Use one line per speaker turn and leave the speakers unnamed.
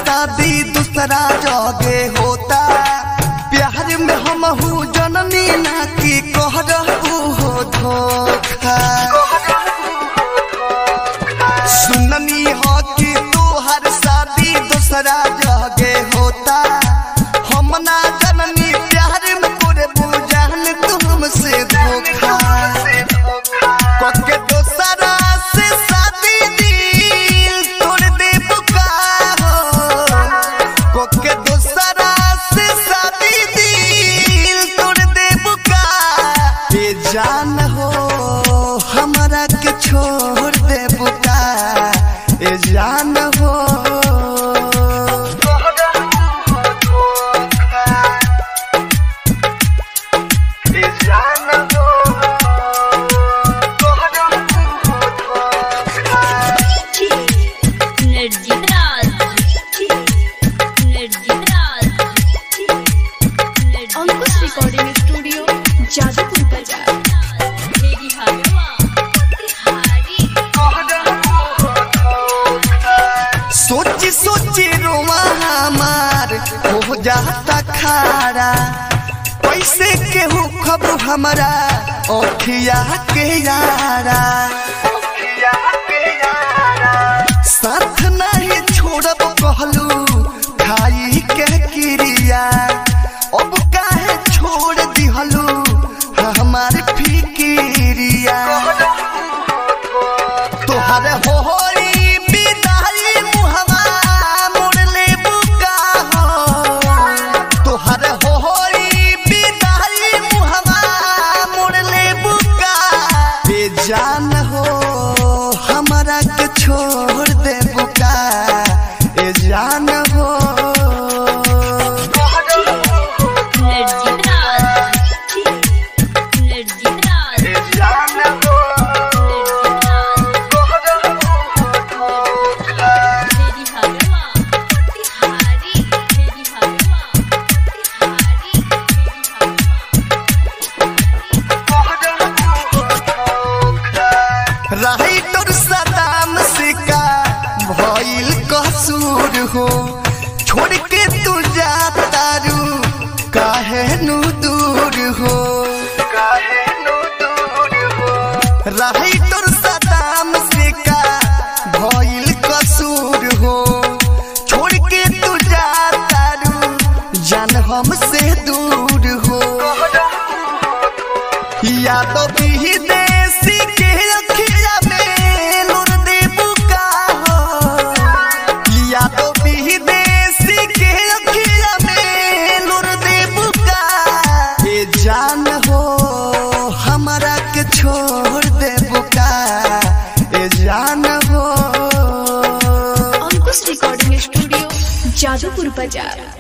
शादी दूसरा जगे होता प्यार में हम हूँ जननी ना की कह रहू हो धोखा सुननी हो कि तोहर शादी दूसरा जगे होता हम ना जननी प्यार में तोरे बुझान तुमसे धोखा कके दोसरा से शादी दिल तोड़ दे बुकारो कके दोसरा से शादी दिल तोड़ दे बुका ये जान हो हमरा के छोड़ दे बुका ये जान हो ये जान हो
energy Raj energy Raj
Ankush recording studio Jadupur बाजार
मेरी हवा तिहारी
सोची सोची रोमा हमार हो जाता खारा पैसे के हो खबर हमारा ओखिया के यारा साथ नहीं छोड़ब कहलू खाई के क्रिया अब काहे छोड़ दिहलू हमार फिकिरिया तोहर होरी विदाई मुहवा मोड़ ले बुका हो तोहर होरी विदाई मुहवा मोड़ ले बुका बेजान हो हमरा के छोड़ दे बुका ए जान हो
एनर्जी राज एनर्जी राज
ए जान हो
मेरी हवा तिहारी मेरी हवा तिहारी मेरी
राइटर सदाम से का भइल कसूर हो छोड़ के तू जाता रू काहे नु दूर हो काहे नु दूर हो राइटर सदाम से का भइल कसूर हो छोड़ के तू जाता रू जान हमसे दूर हो यादव विदेशी के अखिया में लुर दे बुका हो यादव विदेशी के अखिया में लुर दे बुका ये जान हो हमरा के छोड़ दे बुका ये जान हो
अंकुश रिकॉर्डिंग स्टूडियो जादूपुर बाजार